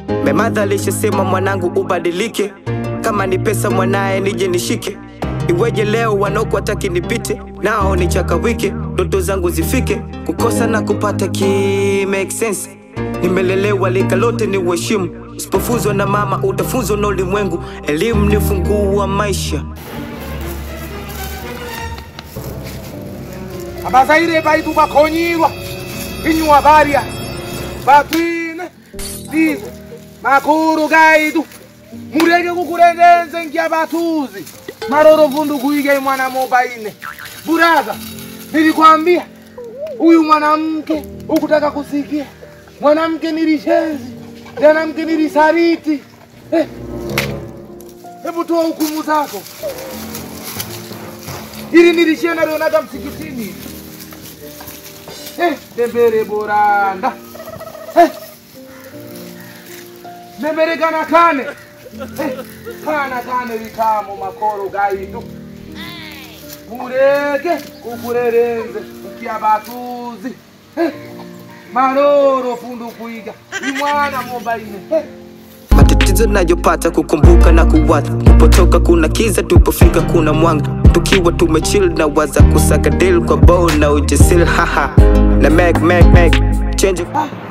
memadha alishasema mwanangu ubadilike kama ni pesa mwanaye nije nishike iweje leo wanaoku wataki nipite nao nichakawike ndoto zangu zifike kukosa na kupata ki make sense nimelelewa lika lote ni uheshimu usipofunzwa na mama utafunzwa na ulimwengu elimu ni ufunguo wa maisha abazaire baitu bakhonyirwa inyuwa barya batwine dize makhuru kaitu mureke kukurengenze nkya bathuzi maroro vundu kuike mwana mobaine buraza nilikwambia huyu mwanamke ukutaka kusikia mwanamke nilishenzi mwanamke nilisariti Eh, hebu toa hukumu zako ili nilishia nalionaga msikitini eh, dembere boranda eh, dembere kana kane eh, kana kane vitamo makoro gaitu mureke kukurerenze ukia batuzi eh, maroro fundu kuiga imwana mobaine eh, matatizo nayopata kukumbuka na kuwaza tupotoka kuna kiza tupofika kuna mwanga tukiwa tumechill na waza kusaka deal kwa bow na ujasiri haha na meg meg meg change ah,